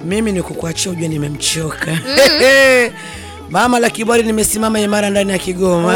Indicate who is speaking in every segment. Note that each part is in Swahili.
Speaker 1: mimi ni kukuachia ujue nimemchoka mama la kibwari nimesimama imara ndani ya Kigoma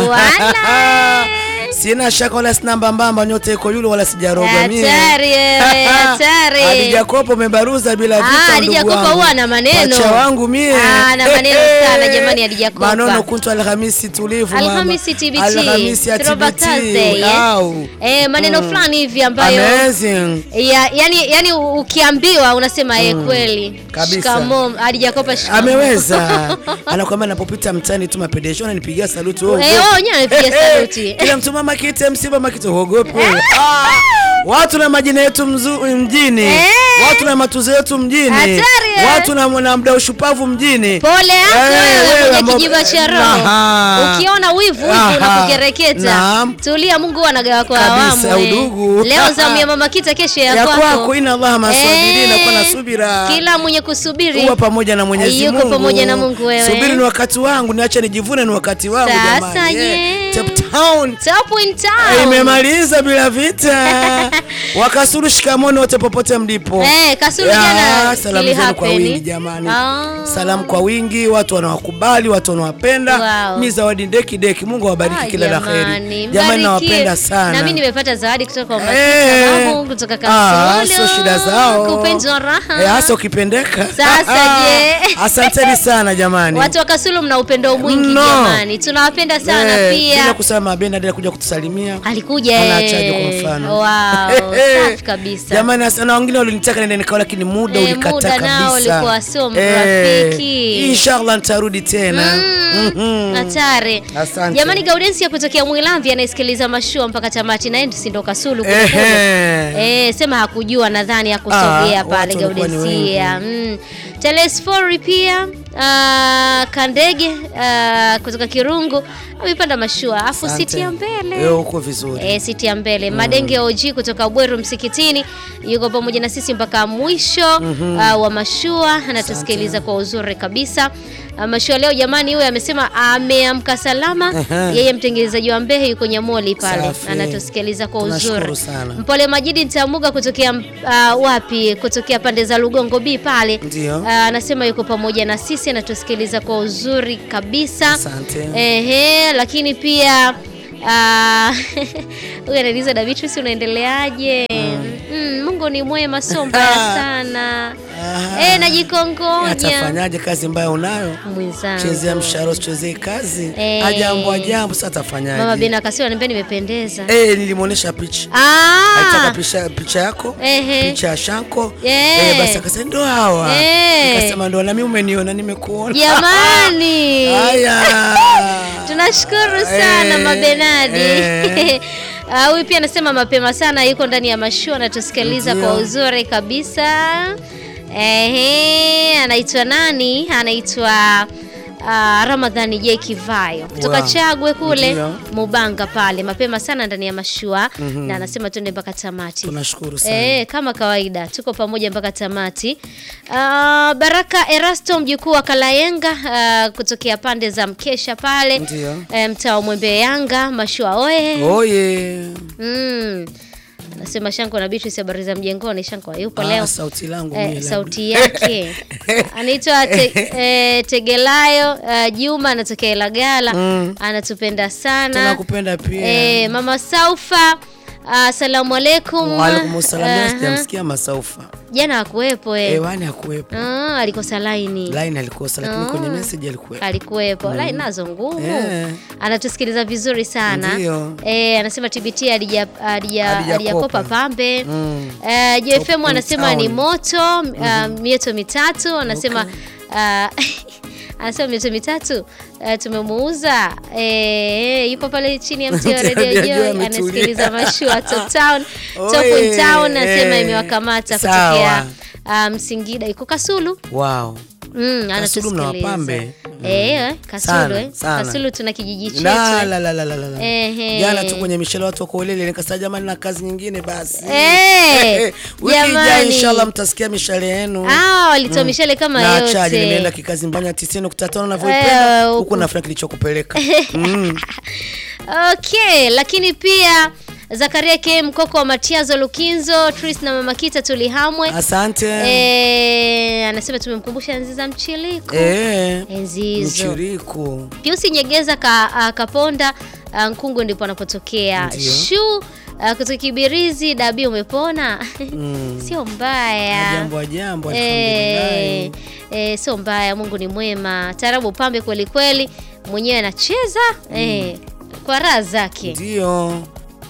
Speaker 2: Wala.
Speaker 1: sina shaka wala sina mbambamba nyote iko yule wala sijarogwa mie
Speaker 2: Hatari wewe, hatari.
Speaker 1: Hadija Kopa umebaruza bila
Speaker 2: Ah,
Speaker 1: vita
Speaker 2: Hadija
Speaker 1: ndugu
Speaker 2: Kopa
Speaker 1: wangu.
Speaker 2: huwa ana maneno.
Speaker 1: Pacha wangu mie
Speaker 2: Ah, ana maneno sana jamani Hadija Kopa.
Speaker 1: Manono kuntu Alhamisi tulivu mama.
Speaker 2: Alhamisi TBT.
Speaker 1: Alhamisi ya
Speaker 2: Throwback
Speaker 1: TBT.
Speaker 2: Thursday, eh?
Speaker 1: Au.
Speaker 2: Eh, maneno fulani hivi ambayo
Speaker 1: Amazing.
Speaker 2: ya, yani, yani ukiambiwa unasema eh, kweli.
Speaker 1: Kabisa.
Speaker 2: Shikamoo Hadija Kopa shikamoo.
Speaker 1: Ameweza. Anakwambia napopita mtani tu mapedesho ananipigia saluti wewe.
Speaker 2: Eh,
Speaker 1: uogopi.
Speaker 2: wao wenyewe wanapiga saluti.
Speaker 1: Kila mtu mama kite msiba makite uogopi wewe. Ah, Watu na majina yetu mzu- mjini.
Speaker 2: Eh.
Speaker 1: Watu na matuzo yetu mjini.
Speaker 2: Hatari, eh.
Speaker 1: Watu na na mda ushupavu mjini.
Speaker 2: Pole yako
Speaker 1: Eh,
Speaker 2: wewe
Speaker 1: wewe
Speaker 2: mwenye
Speaker 1: ambao-
Speaker 2: kijiba cha roho.
Speaker 1: Aha.
Speaker 2: Ukiona wivu wivu
Speaker 1: Aha.
Speaker 2: unakukereketa.
Speaker 1: Naam.
Speaker 2: Tulia Mungu huwa anagawa kwa
Speaker 1: Kabisa,
Speaker 2: awamu. eh.
Speaker 1: udugu.
Speaker 2: Leo zamu ya mama kita kesho ya,
Speaker 1: Ya
Speaker 2: kwako.
Speaker 1: kwako, inna Allaha masabirina,
Speaker 2: Eh,
Speaker 1: kuwa na subira.
Speaker 2: Kila mwenye kusubiri
Speaker 1: Kuwa pamoja na Mwenyezi
Speaker 2: Yuko
Speaker 1: Mungu.
Speaker 2: pamoja na Mungu wewe.
Speaker 1: Subiri ni wakati wangu, niache nijivune ni wakati wangu
Speaker 2: Sasa
Speaker 1: jamani.
Speaker 2: je.
Speaker 1: Yeah. Cape Town.
Speaker 2: Top in
Speaker 1: Eh,
Speaker 2: town.
Speaker 1: Imemaliza bila vita. Wakasuru shikamoni wote popote mlipo.
Speaker 2: Eh, Kasulu
Speaker 1: Ya,
Speaker 2: jana
Speaker 1: salamu
Speaker 2: kili
Speaker 1: zenu kwa
Speaker 2: happen.
Speaker 1: wingi jamani.
Speaker 2: Ah.
Speaker 1: Salamu kwa wingi, watu wanawakubali, watu wanawapenda.
Speaker 2: Wow.
Speaker 1: Mi zawadi ndeki deki, Mungu awabariki
Speaker 2: Ah,
Speaker 1: kila la
Speaker 2: jamani,
Speaker 1: kheri. Jamani
Speaker 2: mbarikiwe.
Speaker 1: nawapenda sana.
Speaker 2: Na mimi nimepata zawadi kutoka kwa
Speaker 1: Eh.
Speaker 2: Makita Mamu kutoka
Speaker 1: Ah,
Speaker 2: Kasulu.
Speaker 1: sio shida zao.
Speaker 2: Kupenzi wa raha.
Speaker 1: Eh, hasa ukipendeka.
Speaker 2: Sasa je.
Speaker 1: Asanteni sana jamani.
Speaker 2: Watu wa Kasulu mna upendo mwingi
Speaker 1: Mno.
Speaker 2: jamani. Tunawapenda sana
Speaker 1: Eh, Bila
Speaker 2: pia.
Speaker 1: kusema Benard alikuja kutusalimia.
Speaker 2: Alikuja
Speaker 1: Anaachaje
Speaker 2: eh.
Speaker 1: kwa mfano?
Speaker 2: Wow,
Speaker 1: Eh,
Speaker 2: safi kabisa.
Speaker 1: Jamani asa- na wengine walinitaka nende nikao lakini muda
Speaker 2: Eh,
Speaker 1: ulikata
Speaker 2: muda
Speaker 1: kabisa.
Speaker 2: nao ulikuwa sio
Speaker 1: Eh,
Speaker 2: mrafiki.
Speaker 1: Inshallah nitarudi tena. Mhm.
Speaker 2: Hatari.
Speaker 1: Asante.
Speaker 2: Jamani Gaudensi ya kutokea Mwilamvi anayesikiliza mashua mpaka tamati naye si ndo Kasulu kule kule.
Speaker 1: Ehe.
Speaker 2: Eh, sema hakujua nadhani hakusogea
Speaker 1: Ah,
Speaker 2: pale
Speaker 1: watu walikuwa ni
Speaker 2: Gaudensia. Mm. Telesfori pia uh, Kandege uh, kutoka Kirungu amepanda mashua afu
Speaker 1: Asante.
Speaker 2: siti ya mbele
Speaker 1: Eh, uko vizuri.
Speaker 2: E, siti ya mbele Madenge OG kutoka Bweru Msikitini yuko pamoja na sisi mpaka mwisho uh, wa mashua, anatusikiliza kwa uzuri kabisa. Uh, mashua leo jamani, huyo amesema ameamka salama.
Speaker 1: Ehe.
Speaker 2: Yeye mtengenezaji wa Mbehe yuko Nyamoli pale,
Speaker 1: Safi.
Speaker 2: anatusikiliza kwa
Speaker 1: Tunashukuru
Speaker 2: uzuri.
Speaker 1: sana.
Speaker 2: Mpole Majidi Ntamuga kutokea uh, wapi? Kutokea pande za Lugongo B pale.
Speaker 1: Ndio.
Speaker 2: Uh, anasema yuko pamoja na sisi, anatusikiliza kwa uzuri kabisa.
Speaker 1: Asante.
Speaker 2: Ehe, lakini pia ah, huyu anauliza da Beatrice unaendeleaje? Mm, Mungu ni mwema, sio mbaya sana.
Speaker 1: Aha.
Speaker 2: Eh, najikongonya
Speaker 1: Atafanyaje kazi mbaya unayo?
Speaker 2: mwenzangu.
Speaker 1: Chezea mshahara usichezee kazi.
Speaker 2: Eh.
Speaker 1: Ajambo ajambo sasa atafanyaje?
Speaker 2: Mama Bena Kasio ananiambia nimependeza.
Speaker 1: Eh, nilimuonesha picha.
Speaker 2: Ah!
Speaker 1: Alitaka picha picha yako?
Speaker 2: Ehe.
Speaker 1: Picha ya Shanko.
Speaker 2: Eh.
Speaker 1: Eh, basi akasema ndo hawa.
Speaker 2: Eh.
Speaker 1: Nikasema ndo na mimi umeniona nimekuona.
Speaker 2: Jamani.
Speaker 1: Haya.
Speaker 2: Tunashukuru sana
Speaker 1: Eh,
Speaker 2: Mabenadi.
Speaker 1: eh.
Speaker 2: Ah, Huyu pia anasema mapema sana yuko ndani ya mashua anatusikiliza
Speaker 1: Ndio.
Speaker 2: kwa uzuri kabisa. Ehe, anaitwa nani? Anaitwa ah, Ramadhani J Kivayo kutoka
Speaker 1: Wow.
Speaker 2: Chagwe kule
Speaker 1: Ndio.
Speaker 2: Mubanga pale, mapema sana ndani ya mashua na anasema twende mpaka tamati.
Speaker 1: Tunashukuru sana.
Speaker 2: Eh, kama kawaida tuko pamoja mpaka tamati. Ah, Baraka Erasto mjukuu wa Kalayenga ah, kutokea pande za Mkesha pale
Speaker 1: Ndio.
Speaker 2: eh, mtaa wa Mwembe Yanga mashua oye.
Speaker 1: Oye.
Speaker 2: Mm. Anasema Shanko na Beatrice habari za mjengoni. Shanko yupo
Speaker 1: Ah,
Speaker 2: leo.
Speaker 1: sauti langu
Speaker 2: Eh,
Speaker 1: mimi
Speaker 2: sauti yake anaitwa te, eh, Tegelayo eh, Juma anatokea Ilagala
Speaker 1: Mm.
Speaker 2: anatupenda sana
Speaker 1: Tunakupenda pia.
Speaker 2: eh, mama Saufa asalamu alaikum
Speaker 1: Waalaikum salam. Leo
Speaker 2: Aha.
Speaker 1: sijamsikia Masaufa.
Speaker 2: jana hakuwepo eh.
Speaker 1: Hewani hakuwepo.
Speaker 2: Ah, alikosa laini
Speaker 1: Line alikosa lakini kwenye message alikuwepo.
Speaker 2: alikuwepo laini nazo ngumu
Speaker 1: Eh.
Speaker 2: anatusikiliza vizuri sana
Speaker 1: Ndio.
Speaker 2: eh, anasema TBT alija- alija-
Speaker 1: Alijakopa.
Speaker 2: alijakopa pambe
Speaker 1: Mm.
Speaker 2: eh, JFM
Speaker 1: Top
Speaker 2: anasema ni
Speaker 1: town.
Speaker 2: moto uh, mieto mitatu anasema ah, anasema mieto mitatu uh, tumemuuza eh, yupo pale chini ya mti wa
Speaker 1: Mti wa
Speaker 2: Radio
Speaker 1: Radio
Speaker 2: Joy
Speaker 1: ametulia.
Speaker 2: anasikiliza mashua Top Town Top
Speaker 1: Oye,
Speaker 2: in Town anasema
Speaker 1: eh,
Speaker 2: imewakamata
Speaker 1: sawa.
Speaker 2: kutokea um, Singida iko Kasulu
Speaker 1: Wow.
Speaker 2: Mm, anatusikiliza.
Speaker 1: mnawapambe?
Speaker 2: Eh, Kasulu
Speaker 1: Sana,
Speaker 2: eh.
Speaker 1: sana.
Speaker 2: Kasulu tuna kijiji chetu.
Speaker 1: La
Speaker 2: eh.
Speaker 1: la la la la la.
Speaker 2: Ehe.
Speaker 1: Jana tu kwenye mishale watu wako ulele nikasema jamani na kazi nyingine basi.
Speaker 2: Eh,
Speaker 1: Wiki ijayo
Speaker 2: jamani.
Speaker 1: inshallah mtasikia mishale yenu.
Speaker 2: Ah, walitoa mishale kama
Speaker 1: na achaje nimeenda
Speaker 2: yote.
Speaker 1: kikazi mbanya 90.5 navyoipenda
Speaker 2: Eh,
Speaker 1: huku
Speaker 2: huku.
Speaker 1: nafanya kilichokupeleka. Mm.
Speaker 2: Okay, lakini pia Zakaria K Mkoko wa Matiazo Lukinzo, Tris na Mama Kita tulihamwe.
Speaker 1: Asante.
Speaker 2: Eh, anasema tumemkumbusha enzi za mchiliko.
Speaker 1: Eh,
Speaker 2: Enzi hizo.
Speaker 1: mchiriku.
Speaker 2: Piusi Nyegeza ka, ah, Kaponda ah, Nkungu ndipo anapotokea.
Speaker 1: Ndio.
Speaker 2: Shu ah, kutoka Kibirizi Dabi umepona? Sio mbaya.
Speaker 1: Jambo wa jambo
Speaker 2: Eh,
Speaker 1: alhamdulillah.
Speaker 2: eh, sio mbaya, Mungu ni mwema. Tarabu pambe kweli kweli, mwenyewe anacheza eh, kwa raha zake.
Speaker 1: Ndio.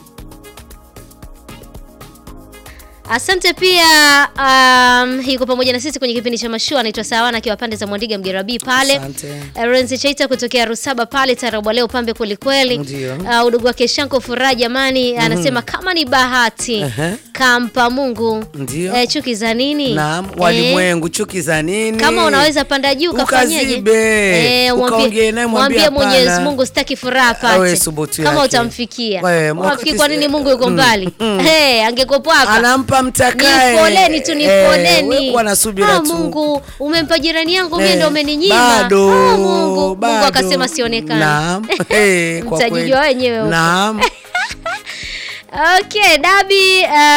Speaker 2: Asante pia um, yuko pamoja na sisi kwenye kipindi cha mashua, anaitwa Sawana akiwa pande za Mwandiga Mgerabi pale.
Speaker 1: Asante.
Speaker 2: Renzi Chaita kutokea Rusaba pale Tarabu leo pambe kweli kweli.
Speaker 1: Ndio.
Speaker 2: Uh, udugu wake Shanko Furaha jamani, anasema kama ni bahati
Speaker 1: Ehe.
Speaker 2: kampa Mungu.
Speaker 1: Ndio.
Speaker 2: Eh, chuki za nini?
Speaker 1: Naam,
Speaker 2: Eh,
Speaker 1: walimwengu chuki za nini?
Speaker 2: kama unaweza panda juu kafanyeje?
Speaker 1: Ukazibe. Ukaongee naye mwambie
Speaker 2: mwambie Mwenyezi
Speaker 1: hapana.
Speaker 2: Mungu sitaki furaha
Speaker 1: Awe
Speaker 2: apate.
Speaker 1: subutu
Speaker 2: Kama
Speaker 1: yake.
Speaker 2: utamfikia.
Speaker 1: Wewe,
Speaker 2: Unafikiri
Speaker 1: wakati-
Speaker 2: kwa nini Mungu yuko
Speaker 1: Mm,
Speaker 2: mbali?
Speaker 1: mm.
Speaker 2: Eh, angekuwepo hapa.
Speaker 1: Anampa mtakaye.
Speaker 2: Nifoleni tu
Speaker 1: Eh,
Speaker 2: nifoleni.
Speaker 1: wewe kuwa na subira
Speaker 2: Ah,
Speaker 1: tu.
Speaker 2: Mungu umempa jirani yangu mimi
Speaker 1: Eh,
Speaker 2: ndio umeninyima.
Speaker 1: Bado.
Speaker 2: Ah, Mungu. Mungu
Speaker 1: bado.
Speaker 2: akasema sionekane.
Speaker 1: Naam. Eh, kwa kweli.
Speaker 2: Mtajijua wenyewe huko.
Speaker 1: Naam.
Speaker 2: Okay, Dabi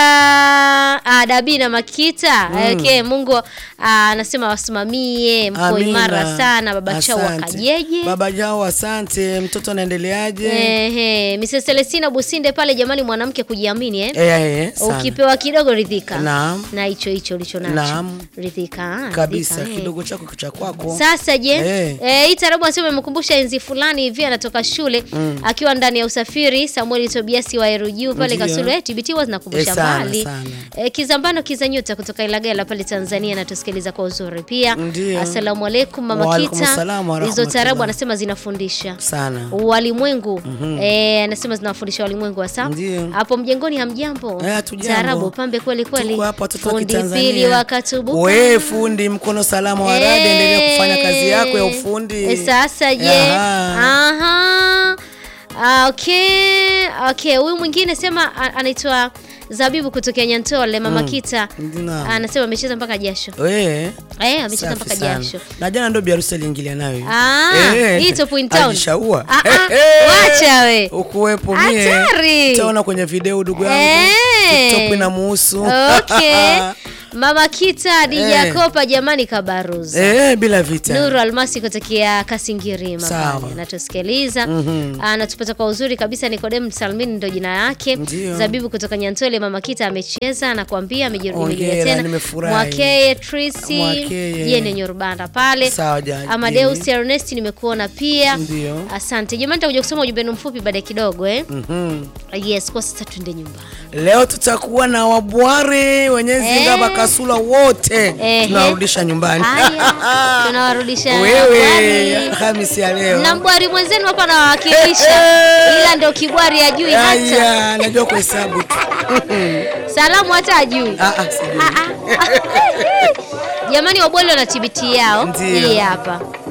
Speaker 2: uh, uh, Dabi na Makita. Okay, Mungu uh, anasema wasimamie mko
Speaker 1: Amina.
Speaker 2: imara sana baba chao
Speaker 1: Asante.
Speaker 2: wakajeje.
Speaker 1: Baba Jao, asante. Mtoto anaendeleaje?
Speaker 2: Ehe, Mrs. Celestina Businde pale jamani mwanamke kujiamini eh.
Speaker 1: Eh, eh, sana.
Speaker 2: Ukipewa kidogo ridhika.
Speaker 1: Naam.
Speaker 2: Na hicho hicho ulicho nacho.
Speaker 1: Naam.
Speaker 2: Ridhika. ah,
Speaker 1: Kabisa,
Speaker 2: ridhika, eh.
Speaker 1: kidogo chako cha kwako.
Speaker 2: Sasa je,
Speaker 1: Eh.
Speaker 2: eh, hii tarabu anasema imekumbusha enzi fulani hivi anatoka shule akiwa ndani ya usafiri Samuel Tobiasi wa Eruju pale
Speaker 1: Ndio.
Speaker 2: Kasulu eh, TBT huwa zinakumbusha
Speaker 1: Eh, sana,
Speaker 2: mbali.
Speaker 1: sana.
Speaker 2: Eh, Kizambano Kizanyuta kutoka Ilagala pale Tanzania anatusikiliza kwa uzuri pia.
Speaker 1: Ndio.
Speaker 2: Asalamu alaikum mama
Speaker 1: Wa alaikum
Speaker 2: Kita.
Speaker 1: salaam wa
Speaker 2: Hizo
Speaker 1: rahmatullah.
Speaker 2: tarabu anasema zinafundisha
Speaker 1: Sana.
Speaker 2: walimwengu eh, anasema zinawafundisha walimwengu hasa
Speaker 1: Ndio.
Speaker 2: hapo mjengoni hamjambo
Speaker 1: Eh, hatujambo.
Speaker 2: tarabu pambe kweli kweli
Speaker 1: Tuko hapa watoto wa
Speaker 2: fundi
Speaker 1: Kitanzania.
Speaker 2: pili wakatubuka
Speaker 1: We fundi mkono salama wa radi,
Speaker 2: Eh,
Speaker 1: endelea kufanya kazi yako ya ufundi.
Speaker 2: eh, Sasa je,
Speaker 1: Aha.
Speaker 2: aha, Ah, okay, okay. Huyu mwingine sema a- anaitwa Zabibu kutokea Nyantole, mama Kita
Speaker 1: Naam.
Speaker 2: anasema amecheza mpaka jasho.
Speaker 1: We,
Speaker 2: Eh, amecheza
Speaker 1: safi
Speaker 2: mpaka
Speaker 1: sana.
Speaker 2: jasho.
Speaker 1: Na jana ndo biharusi aliingilia nayo.
Speaker 2: Ah,
Speaker 1: Eh,
Speaker 2: hii Top in Town.
Speaker 1: Ajishaua.
Speaker 2: Ah, ah,
Speaker 1: Eh, eh.
Speaker 2: wacha we.
Speaker 1: Ukuwepo mie.
Speaker 2: Hatari.
Speaker 1: Utaona kwenye video ndugu yangu.
Speaker 2: Eh.
Speaker 1: TikTok inamuhusu.
Speaker 2: Okay. Mama Kita Dija
Speaker 1: Eh.
Speaker 2: Kopa jamani kabaruza.
Speaker 1: Eh, bila vita.
Speaker 2: Nuru Almasi kutokea Kasingirima
Speaker 1: Sawa.
Speaker 2: pale anatusikiliza
Speaker 1: Mhm.
Speaker 2: anatupata kwa uzuri kabisa. Nikodem Salmin ndo jina yake.
Speaker 1: Ndio.
Speaker 2: Zabibu kutoka Nyantole, mama Kita amecheza anakuambia amejirudia
Speaker 1: Hongera,
Speaker 2: tena.
Speaker 1: nimefurahi.
Speaker 2: Mwakeye Trisi
Speaker 1: Mwakeye.
Speaker 2: jene Nyorubanda pale.
Speaker 1: Sawa, ja-
Speaker 2: Amadeus
Speaker 1: Jimmy.
Speaker 2: Ernest nimekuona pia.
Speaker 1: Ndio.
Speaker 2: Asante jamani, nitakuja kusoma ujumbe wenu mfupi baada ya kidogo eh.
Speaker 1: Mhm.
Speaker 2: Yes, kwa sasa tuende nyumbani.
Speaker 1: Leo tutakuwa na wabware wenyezi
Speaker 2: Eh.
Speaker 1: ngaba kasula wote
Speaker 2: Ehe.
Speaker 1: tunawarudisha nyumbani.
Speaker 2: Haya, tunawarudisha
Speaker 1: Wewe
Speaker 2: Bwari.
Speaker 1: Hamisi ya leo.
Speaker 2: na mbwari mwenzenu hapa nawakilisha, ila ndo kibwari ajui hata
Speaker 1: Haya, najua kuhesabu tu.
Speaker 2: salamu hata ajui.
Speaker 1: Ah, ah, sijui.
Speaker 2: Jamani, wabwali wana TBT yao
Speaker 1: Ndio.
Speaker 2: hii hapa.